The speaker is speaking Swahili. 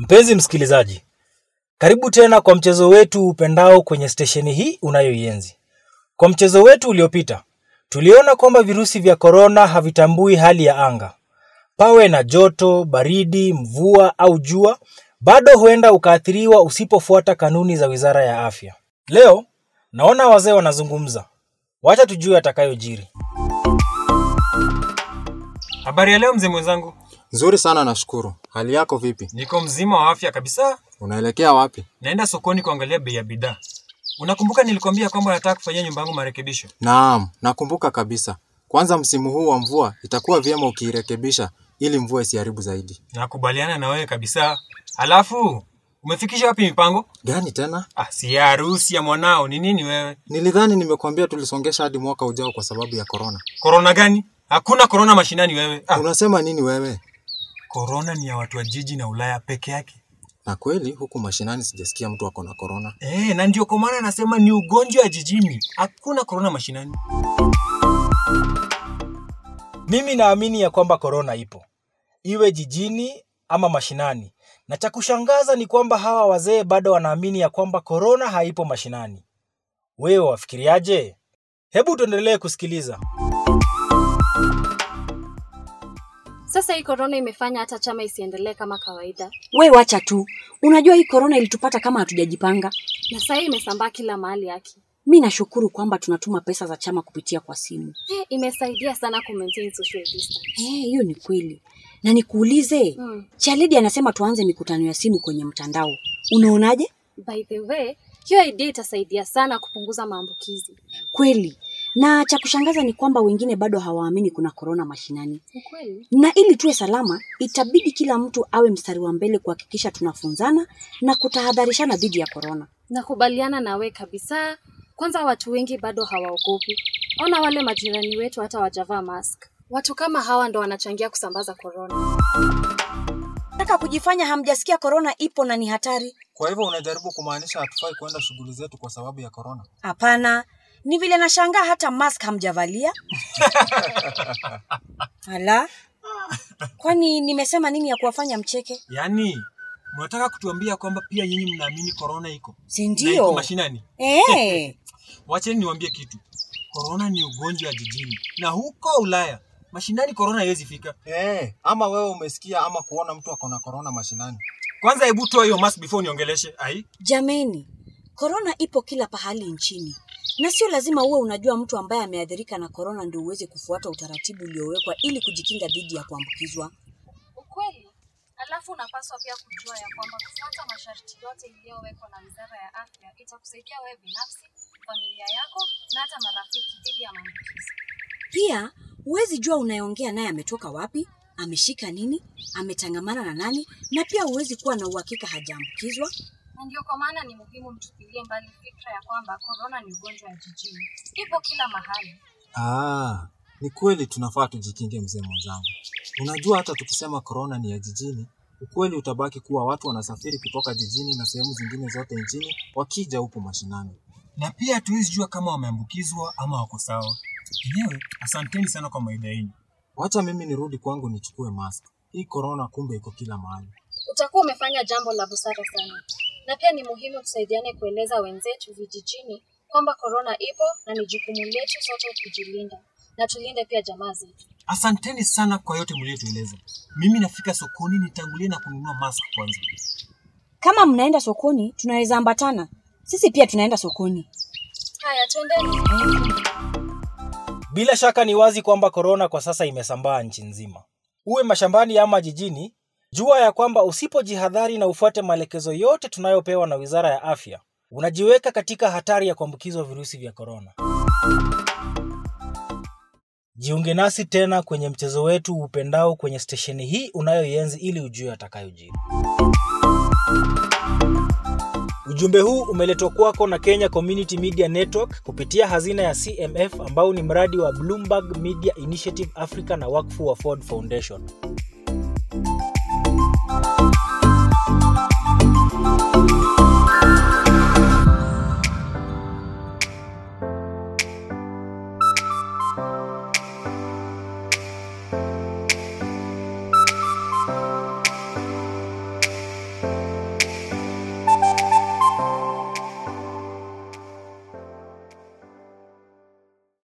Mpenzi msikilizaji, karibu tena kwa mchezo wetu upendao kwenye stesheni hii unayoienzi. Kwa mchezo wetu uliopita, tuliona kwamba virusi vya korona havitambui hali ya anga. Pawe na joto, baridi, mvua au jua, bado huenda ukaathiriwa usipofuata kanuni za Wizara ya Afya. Leo naona wazee wanazungumza, wacha tujue atakayojiri. Habari ya leo mzee mwenzangu, Nzuri sana nashukuru. Hali yako vipi? niko mzima wa afya kabisa. Unaelekea wapi? Naenda sokoni kuangalia bei ya bidhaa. Unakumbuka nilikwambia kwamba nataka kufanyia nyumba yangu marekebisho? Naam, nakumbuka kabisa. Kwanza msimu huu wa mvua itakuwa vyema ukiirekebisha ili mvua isiharibu zaidi. Nakubaliana na wewe kabisa. Alafu umefikisha wapi mipango? Gani tena? Ah, si ya harusi ya mwanao. Ni nini wewe? Nilidhani nimekuambia tulisongesha hadi mwaka ujao kwa sababu ya korona. Korona gani? Hakuna korona mashinani wewe. Ah, Unasema nini wewe? korona ni ya watu wa jiji na Ulaya peke yake. Na kweli huku mashinani sijasikia mtu ako na korona. Eh, na ndio kwa maana nasema ni ugonjwa wa jijini. Hakuna korona mashinani. Mimi naamini ya kwamba korona ipo, iwe jijini ama mashinani, na cha kushangaza ni kwamba hawa wazee bado wanaamini ya kwamba korona haipo mashinani. Wewe wafikiriaje? Hebu tuendelee kusikiliza. Sasa hii korona imefanya hata chama isiendelee kama kawaida, We wacha tu, unajua hii korona ilitupata kama hatujajipanga. na sasa hii imesambaa kila mahali yake. Mi nashukuru kwamba tunatuma pesa za chama kupitia kwa simu. Eh, imesaidia sana ku maintain social distance. Eh, hiyo ni kweli. Na nikuulize, Mm. Chalidi anasema tuanze mikutano ya simu kwenye mtandao. Unaonaje? By the way, hiyo idea itasaidia sana kupunguza maambukizi. Kweli. Na cha kushangaza ni kwamba wengine bado hawaamini kuna korona mashinani. Ukweli? Na ili tuwe salama, itabidi kila mtu awe mstari wa mbele kuhakikisha tunafunzana na kutahadharishana dhidi ya korona. Nakubaliana na we kabisa. Kwanza watu wengi bado hawaogopi. Ona wale majirani wetu hata wajavaa mask. Watu kama hawa ndo wanachangia kusambaza korona. Nataka kujifanya hamjasikia korona ipo na ni hatari. Kwa hivyo unajaribu kumaanisha hatufai kuenda shughuli zetu kwa sababu ya korona? Hapana, ni vile nashangaa hata mask hamjavalia. Ala, kwani nimesema nini ya kuwafanya mcheke? Yaani, mnataka kutuambia kwamba pia nyinyi mnaamini korona iko? Si Na iko ndio? mashinani? Eh, Wacheni niwaambie kitu. Korona ni ugonjwa wa jijini na huko Ulaya mashinani korona haiwezi fika. Eh, ama wewe umesikia ama kuona mtu ako na korona mashinani? Kwanza hebu toa hiyo mask before niongeleshe. Ai, jameni, korona ipo kila pahali nchini, na sio lazima uwe unajua mtu ambaye ameathirika na korona ndio uweze kufuata utaratibu uliowekwa ili kujikinga dhidi ya kuambukizwa. Ukweli. Alafu unapaswa pia kujua ya kwamba kufuata masharti yote iliyowekwa na Wizara ya Afya itakusaidia wewe binafsi, familia yako na hata marafiki dhidi ya maambukizi. Pia huwezi jua unayeongea naye ametoka wapi, ameshika nini, ametangamana na nani, na pia huwezi kuwa na uhakika hajaambukizwa. Na ndio kwa maana ni muhimu mtupilie mbali fikra ya kwamba korona ni ugonjwa wa jijini. Ipo kila mahali. Ah, ni kweli tunafaa tujikinge mzee mwenzangu. Unajua hata tukisema korona ni ya jijini, ukweli utabaki kuwa watu wanasafiri kutoka jijini na sehemu zingine zote nchini wakija huku mashinani. na pia hatuwezi jua kama wameambukizwa ama wako sawa. Enyewe, asanteni sana kwa maida yenu. Wacha mimi nirudi kwangu nichukue mask. Hii korona kumbe iko kila mahali. Utakuwa umefanya jambo la busara sana. Na pia ni muhimu tusaidiane kueleza wenzetu vijijini kwamba korona ipo na ni jukumu letu sote kujilinda na tulinde pia jamaa zetu. Asanteni sana kwa yote mliotueleza. Mimi nafika sokoni nitangulie na kununua mask kwanza. Kama mnaenda sokoni, tunaweza ambatana. Sisi pia tunaenda sokoni. Haya, twendeni. Bila shaka ni wazi kwamba korona kwa sasa imesambaa nchi nzima. Uwe mashambani ama jijini, jua ya kwamba usipojihadhari na ufuate maelekezo yote tunayopewa na Wizara ya Afya, unajiweka katika hatari ya kuambukizwa virusi vya korona. Jiunge nasi tena kwenye mchezo wetu upendao kwenye stesheni hii unayoienzi ili ujue atakayojiri. Ujumbe huu umeletwa kwako na Kenya Community Media Network kupitia hazina ya CMF ambao ni mradi wa Bloomberg Media Initiative Africa na wakfu wa Ford Foundation.